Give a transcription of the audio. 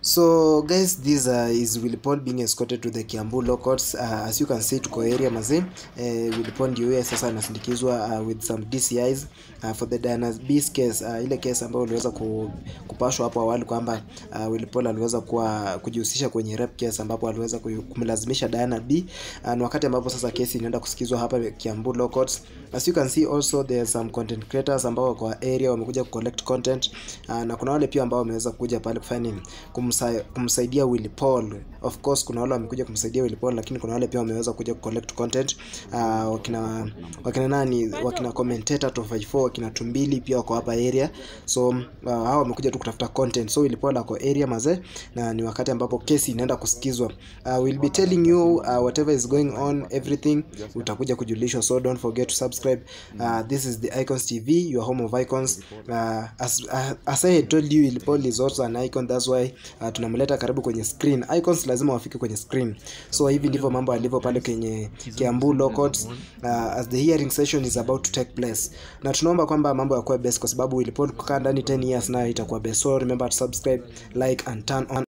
So guys, this uh, is Willy Paul being escorted to the Kiambu Law Courts. Uh, as you can see tuko area mazee. Uh, Willy Paul ndio huyo sasa anasindikizwa uh, with some DCIs uh, for the Diana Beast case uh, ile case ambayo uliweza ku, kupashwa hapo awali kwamba uh, Willy Paul aliweza kuwa kujihusisha kwenye rape case ambapo aliweza ku- kumlazimisha Diana B uh, na wakati ambapo sasa kesi inaenda kusikizwa hapa Kiambu Law Courts. As you can see also there are some content creators ambao wako kwa area wamekuja ku collect content uh, na kuna wale pia ambao wameweza kuja pale kufanya nini kumsa, kumsaidia Willy Paul. Of course kuna wale wamekuja kumsaidia Willy Paul, lakini kuna wale pia wameweza kuja ku collect content uh, wakina wakina nani wakina commentator 254 wakina Tumbili pia wako hapa area, so uh, hao wamekuja tu kutafuta content. So Willy Paul ako area mazee, na ni wakati ambapo kesi inaenda kusikizwa. Uh, we'll be telling you uh, whatever is going on everything utakuja kujulishwa, so don't forget to subscribe. Uh, this is the Icons TV, your home of icons. Uh, as, uh, as I had told you, Willy Paul is also an icon, that's why uh, tunamleta karibu kwenye screen. Icons lazima wafike kwenye screen, so hivi ndivyo mambo alivyo pale kwenye Kiambu Law Courts uh, as the hearing session is about to take place, na tunaomba kwamba mambo yakuwe best, kwa sababu Willy Paul kukaa ndani 10 years nayo itakuwa best, so remember to subscribe, like and turn on